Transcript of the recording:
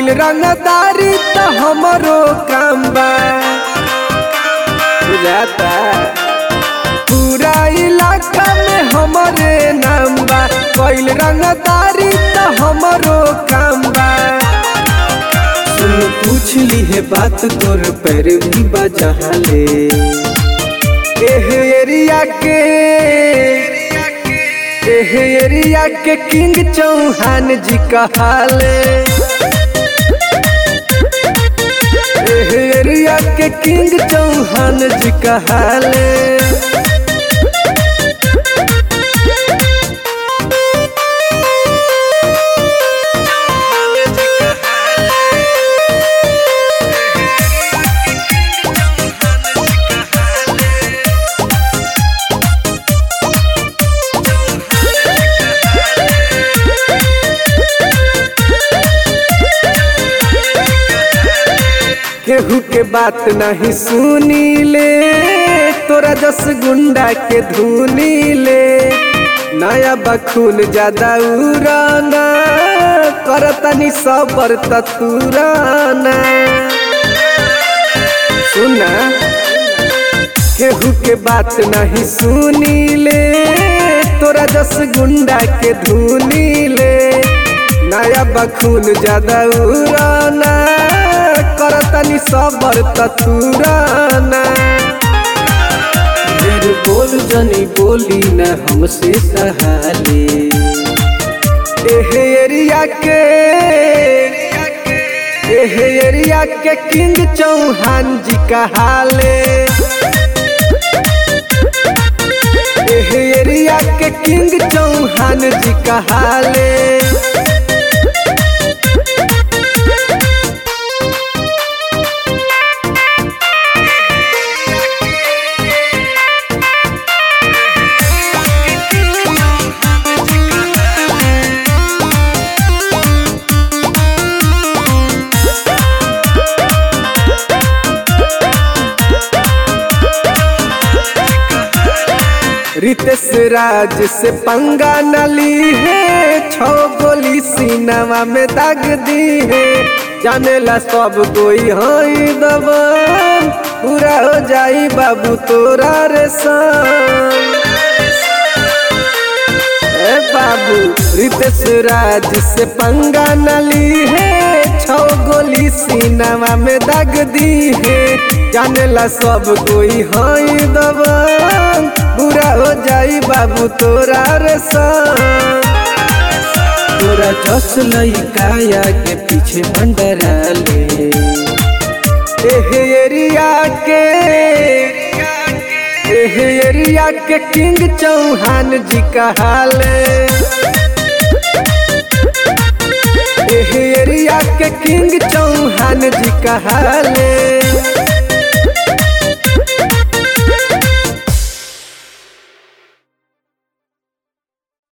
कैल रंगदारी त हमरो काम बा बुझाता पूरा इलाका में हमरे नाम बा कैल रंगदारी त हमरो काम बा सुन पूछ ली है बात तोर पैर भी बजहले एह एरिया के एह एरिया के किंग चौहान जी कहाले एह एरिया के किंग चौहान जी कहाले केहू के बात नहीं सुनी ले तोरा जस गुंडा के धुनी ले नया बखून ज्यादा उड़ाना करतनी सबर ततुराना सुना केहू के बात नहीं सुनी ले तोरा जस गुंडा के धुनी ले नया बखून ज्यादा उड़ाना करतनी सबर ततुराना ढेर बोल जनी बोली न हमसे सहाले एह एरिया के एह एरिया के किंग चौहान जी कहाले एह एरिया के किंग चौहान जी कहाले रितेश राज से पंगा नली है छो गोली सीनावा में दाग दी है जाने ला सब कोई हई दबा पूरा हो जाई बाबू तोरा रे संग ए बाबू रितेश राज से पंगा नली है छो गोली सीनावा में दाग दी है जाने ला सब कोई हई दबा बुरा हो जाई बाबू तोरा रे संग तोरा जस लइकाया के पीछे मंडराले एह एरिया के एह एरिया के किंग चौहान जी कहाले एह एरिया के किंग चौहान जी कहाले